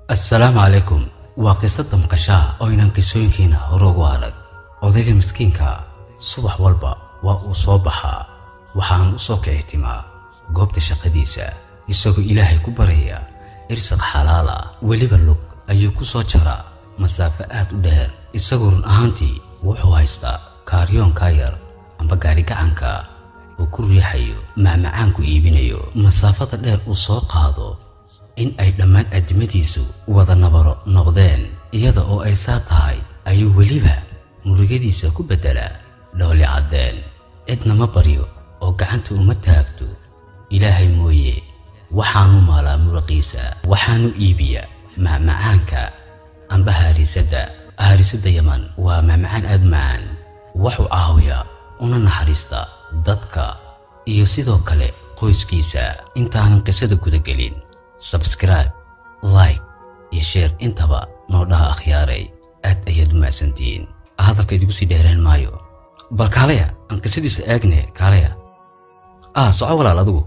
assalaamu calaykum waa qisada maqashaa oo inaan qisooyinkiina hore ugu arag odayga miskiinka subax walba waa uu soo baxaa waxaanu u soo kicitimaa goobta shaqadiisa isagoo ilaahay ku baraya irsaq xalaal ah weliba lug ayuu ku soo jaraa masaafo aad u dheer isagoo run ahaantii wuxuu haystaa kaaryoonkaa yar amba gaarigacanka uu ku riixayo macmacaanku iibinayo masaafada dheer uu soo qaado in ay dhammaan addimadiisu wada nabaro noqdeen iyada oo ay saa tahay ayuu weliba murugadiisa ku beddelaa dhooli caddeen cidna ma baryo oo gacanta uma taagto ilaahay mooye waxaanu maalaa muruqiisa waxaanu iibiyaa macmacaanka amba haarisadda haarisadda yaman waa macmacaan aad macaan waxuu caawiyaa una naxariista dadka iyo sidoo kale qoyskiisa intaanan qisada gudagelin sabskribe like iyo sheer intaba noo dhaha akhyaaray aad ayaad u mahadsantihiin hadalka idigu sii dheeraan maayo bal kaalaya aan qisadiisa eegne kaalaya ah soco walaal adigu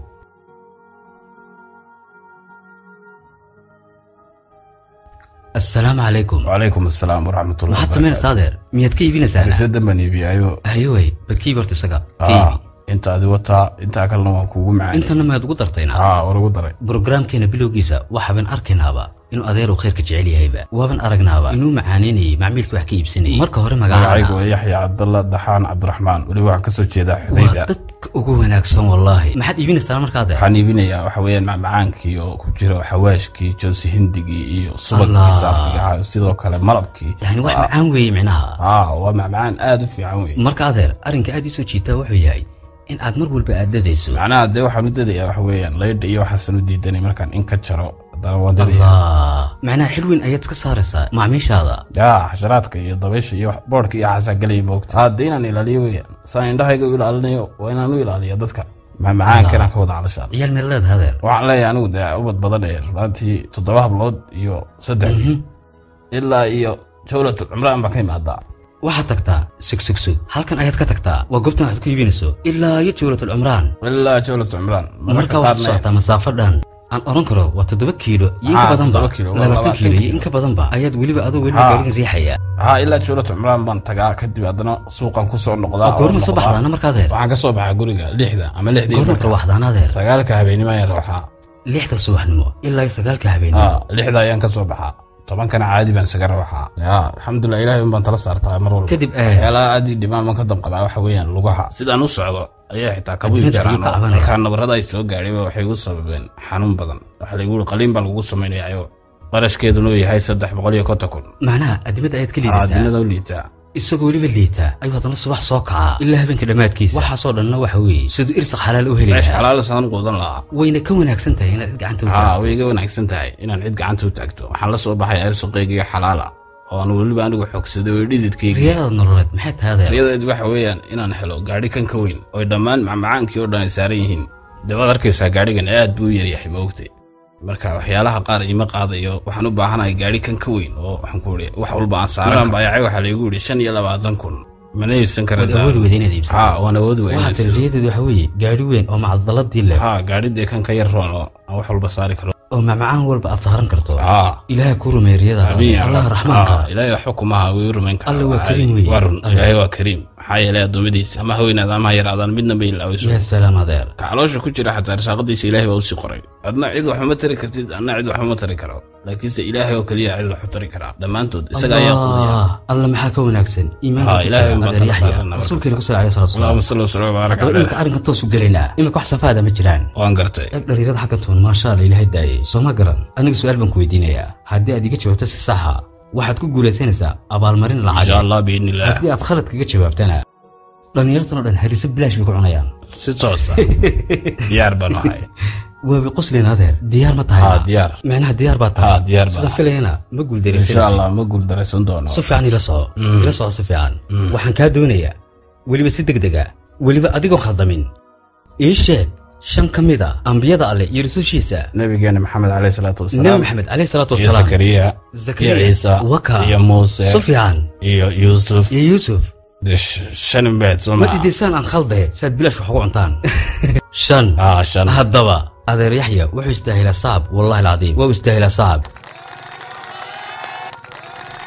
assalaamu calaykum wacalaykum asalaam waraxmatullahi maxaad samaynaysaa adeer miyaad ka iibinaysaa risadan baan iibiyaayo hayowey bal ka iibi horta isaga ka iibi inta adi wataa intaa kalena waan kuugu macaan intana maad ugu dartayna haa war ugu daray brogaraamkeena bilowgiisa waxaaban arkaynaaba inuu adeeru khayrka jecel yahayba waaban aragnaaba inuu macaanaynayay macmiilka wax ka iibsanayay marka hore magacaygu magacaana waa yaxya cabdalla daxaan cabdiraxmaan weliba waxaan kasoo jeedaa waa xudayda dadka ugu wanaagsan wallaahi maxaad iibinaysaa marka adeer waxaan iibinayaa waxa weeyaan macmacaankii oo ku jiro xawaashkii joosi hindigii iyo subagkii Allah. saafiga ahaa sidoo kale malabkii yani wax Waa- macaan weeye micnaha haa waa macmacaan aad u fiican wey marka adeer arrinka aad ii soo jiitaa wuxuu yahay in aad mar walba aad dadayso macnaha dee waxaan u dadayaa waxa weeyaan laydha iyo waxaasan u diidanay markaan in ka jaro haddana waan dadaya allah macnaha xil weyn ayaad iska saaraysaa macaamiishaada yaa xasharaadka iyo dabaysha iyo wax- boodhka iyo waxaasaa gelaya moogta hadda inaan ilaaliyo weeyaan saan indhahayga u ilaalinayo waa inaan u ilaaliyo dadka macmacaanka inaan ka wada calashaan ciyaal meel leedahay adeer waxaan leeyahay anigu dee ubad badan ee runaatii toddoba hablood iyo saddex wiil ilaa iyo jawlatul cumraan baan ka imaadaa waxaad tagtaa sugsugsu halkan ayaad ka tagtaa waa goobtan waxaad ku iibinayso ilaa iyo jawlatul cumraan ilaa jawlatul cumraan marka waxaad u socotaa masaafo dhan aan oran karo waa toddoba kiilo iyo inka Haa, badanba toddoba kiilo, waa labaatan labaatan kiilo iyo kiilo. inka badanba ayaad weliba adoo weliba Haa. gaarigan riixaya haa ilaa jawlatul cumraan baan tagaa kadib haddana suuqan kusoo noqdaa oo goorma oo soo noqdaa. baxdaana marka adeer waxaan ka soo baxaa guriga lixda ama lixdii goorma marka. rawaxdaana adeer sagaalka habeenimo ayaan rooxaa lixda subaxnimo ilaa iyo sagaalka habeenimo haa lixda ayaan ka soo baxaa tobankana caadi baan isaga rooxaa yaa alxamdulilah ilahay un baan tala saartaa mar walba kadib eh, waxyaalaha aad ii dhimaan baan ka damqadaa waxa weeyaan lugaha sidaan u socdo ayaa xitaa kabuyi Adimada ayuu jiraan ka oo cabanaya. markaa nabarada ay soo gaadhayba waxay igu sababeen xanuun badan waxa laygu yiri qaliin baa lagugu samaynayayo qarashkeeduna uu yahay saddex boqol iyo konton kun macnaha adimada ayaad ka liidataa adinada u liitaa isagoo weliba liitaa ayuu haddana subax soo kacaa ilaa habeenka dhammaadkiisa waxaasoo dhanna waxa weeye siduu irsaq xalaal u heli meesha lahaa xalaal saan quudan lahaa wayna ka wanaagsan tahay inaad cid gacanta u haa taagto way iga wanaagsan tahay inaan cid gacanta u taagto waxaan la soo baxay ersuqeygiyo xalaala oo aan weliba anigu xogsaday oo dhididkayga riyadaada nololeed maxay tahay adeer riyadeed waxa weeyaan inaan helo gaadhi kan ka weyn oy dhammaan macmacaankii oo dhan ay saaran yihiin dee waad arkaysaa gaadhigan aad buu u yaryahay ma ogtay marka waxyaalaha qaar ima qaadayo waxaan u baahanahay gaadhi kan ka weyn oo waxaan ku ihi wax walba aan saaran baayacay waxaa laygu yidhi shan iyo labaatan kun mana iibsan kara waad awoodi weyda inaad iibsato haa waan awoodi waxaa weyn tiri riyadeedu waxa weeye gaari weyn oo macadaladii leh haa gaadhidee kan ka yar roon oo aan wax walba saari karo oo macmacaan walba aad saaran karto haa ilaahay ku rumeey riyadaada amiin ya allah rab. raxmaanka Haa, ilaahay xukumaha way u rumayn karaa Alle waa Waa kariim caadi. weeye. waa run Alle. ilaahay waa kariim maxaa yeelay addoommadiisa ama ha weynaada ama ha yaraadaan midna bay ilaawayso yaa salaam adeer ka caloosha ku jira xataa risaaqadiisa ilaahay baa usii qoray adna cid waxuma tari kartid adna cid waxuma tari karo laakiinse ilaahay oo keliya cid wax u tari karaa dhammaantood isaga ayaa quudaya allah alla maxaa ka wanaagsan Haa, iimaanka ilaahay baan adeer tala yaxya saarana rasuulkeena ku sal alay salatu allahuma wasalaam salli wasallam wabaarak haddaba imika caleyh arrinkan toos u gelaynaa imika wax safaada ma jiraan waan gartay eeg dhalinyarada xaggan toon maasha alla ilaahay daayay soo ma garan aniga su-aal baan ku weydiinayaa haddii aad iga jawaabto si saxa waxaad ku guulaysanaysaa abaalmarin insha lacag allah biidni illah haddii aad khalad kaga jawaabtana dhallinyartan oo dhan hariso bilaash bay ku cunayaan si toosa diyaar baan ahay waaba qosleen adeer diyaar ma tahay haa diyaar micnaha diyaar baa tahay Haa, diyaar baan sidaan filayana ma insha guuldaraysanaysa allah ma guuldaraysan doono si fiican ila soco Mm. ila soco si fiican waxaan kaa doonayaa weliba si degdega weliba adigoo khaldamin ii sheeg shan ka mid a ambiyada alleh iyo rusushiisa nabigeena maxamed caleyh salaatu nebi wasalaam maxamed caleyhi salaatu iyo wasalaam zakariya Zakariya, iyo ciisa Waka, iyo muuse sufyaan iyo yuusuf iyo yuusuf dee sh- shan imbeed soo ma maa diidaysaan aan khaldahe saad bilaash wax ugu cuntaan shan haa shan haddaba adeer yaxya wuxuu istaahilaa sacab wallahi alcadiim waa u istaahilaa sacab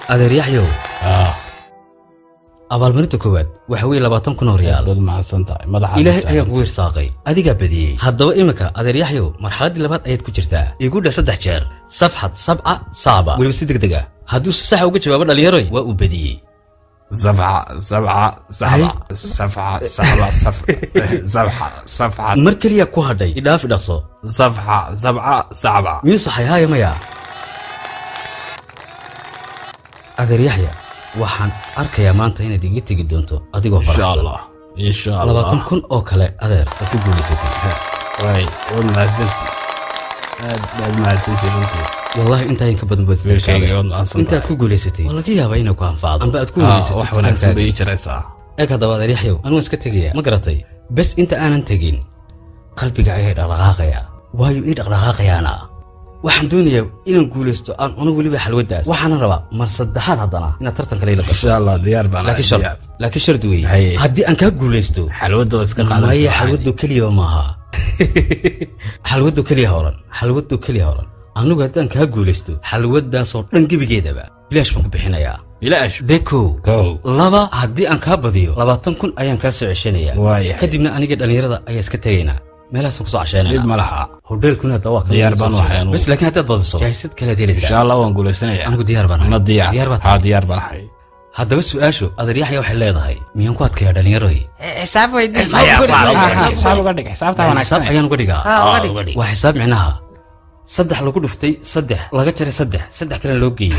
adeeryaxyow ah abaalmarinta koowaad waxa weeye labaatan kun oo riyaal dad mahadsan tahay madaxa ilaahay ayaa kugu irsaaqay adigaa badiyey haddaba iminka adeeryaxyow marxaladdii labaad ayaad ku jirtaa igu dheh saddex jeer safxad sabca saaba weliba si deg deg ah hadduu si saxa uga jawaabo dhallinyaroy waa uu badiyey sabca sabca saxba safxa saxba saf sabxa safxa mar keliya ku hadhay idhaaf idhaqso safxa sabca sacba miyuu saxay haaya maya adeeryaxya waxaan arkayaa maanta inaad iga tegi doonto adigoo insha faraxsan allah insha allah labaatan kun oo kale adeer aad ku guulaysatay way waad mahadsanti aad baad mahadsanti runtii wallahi intaa in ka badan baad Wiilkayga, waad mahadsan tahay. intaad ku guulaysatay waa laga yaabaa inay ku anfacdo amba aad ku Ah, wanaysatid wax wanaagsan fahamkaaga. bay ii jiraysaa eeg haddaba adeeryaxyow anuu iska tegaya ma garatay bes inta aanan tegin qalbiga ayaa dhaqdhaqaaqaya waayo ii dhaqdhaqaaqayaana waxaan doonayaa inaan guulaysto aan cuno weliba xalwaddaas waxaana rabaa mar saddexaad haddana inaad tartan kale ila gasho insha allah diyaar baan laakiin ahay, shar diyaar laakiin shardi weeye Haye. haddii aan kaa guulaysto xalwadda waa iska maya qaadanaysaa xalwado keliya maaha xalwado keliya horan xalwado keliya horan anigu haddaan kaa guulaysto xalwadaasoo dhan gebigeedaba bilaash baan ku bixinayaa bilaash de kow kow laba haddii aan kaa badiyo labaatan kun ayaan kaa soo ceshanayaa Waayahay. kadibna aniga dhallinyarada ayaa iska tegaynaa meelahaasaan kusoo dhib casheynayna ma laha hodheelkuna hadda waa Diyaar baan u ahay anugu. bas laakiin haddaad badiso jahisad kalead insha helaysaa allah waan guulaysanaya anigu diyaar baan ma ahay diyaar diyaar baad haa tahay diyaar baan ahay haddaba su-aashu adeeryaxya waxay leedahay miyaan ku adkayaa dhallinyaroy xisaab weydii xisaab uga dhig xisaabta xisaab wanaagsan ayaan uga dhigaa Ha, uga dhig. waa xisaab micnaha saddex lagu dhuftay saddex laga jaray saddex saddex kalena loo geeyey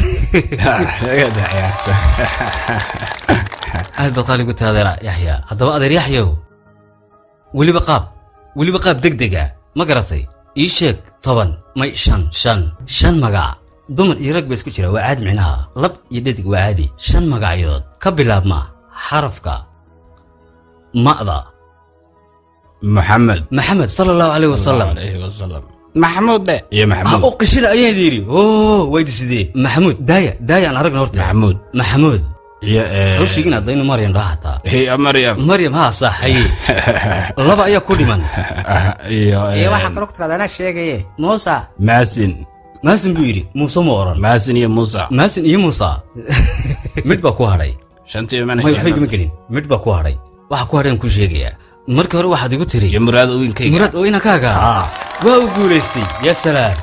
aad baad qaali gu tahay adeer yaxya haddaba adeer yaxyow weliba qaab weliba qaab deg dega ma garatay ii sheeg toban may shan shan shan magac dumar iyo rag ba isku jira waa caadi micnaha lab iyo dhedig waa caadi shan magacyood ka bilaabma xarafka ma'da maxamed maxamed sala allahu caleyh wasalam alayhi wasalam maxamuud dhe iyo ah maxamuud oo qishina ayaan yidhi oo waydi sidee maxamuud daaya daaya aan aragna horta maxamuud maxamuud iyo hawshigiin haddaynu maryam dhaha hataa iyo maryam maryam haa sax haye laba ayaa ku dhiman iyo iyo waxaa kaloo ku tiraada anaa sheegaye muusa maasin maasin buu yidhi muuse ma oran maasin iyo muusa maasin iyo muusa mid baa ku hadhay shantii mana may waxba igama gelin mid baa ku hadhay waxa ku hadhayan kuu sheegayaa markii hore waxaad igu tiri iyo muraad wiilkayga muraad oo inankaaga waa uu guulaystay yaa salaam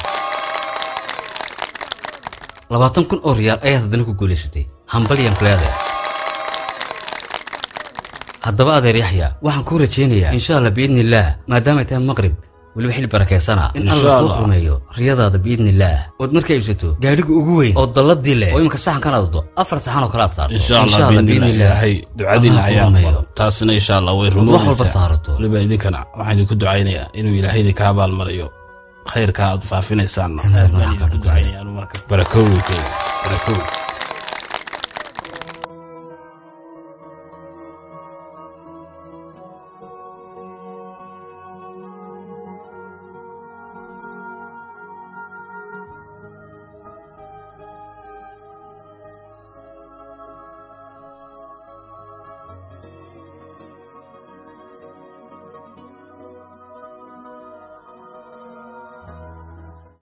labaatan kun oo riyaal ayaad haddana ku guulaysatay hambalyan kuleedeer haddaba adeer yaxya waxaan kuu rajaynayaa insha allah biidni illaah maadaamay tahay maqrib weliba xil barakeysana in Insha alla kuu Allah. rumeeyo riyadaada biidni illaah ood markaa iibsato gaadhiga ugu weyn oo dalladii leh oo iminka saxankan aad wado afar saxan oo kale aad saarto insha allah biidnillah ilaahay ducadiina Allah kuu ayaa rumeeyo. aqbalo taasina insha allah way wax walba rumoonaysaa saarato weliba idinkana waxaan idinku ducaynayaa inuu ilaahay idinka abaalmariyo khayrka aad faafinaysaanna Amiin. aad baan idinku ducaynaya anu marka barakow wiilkayga barakow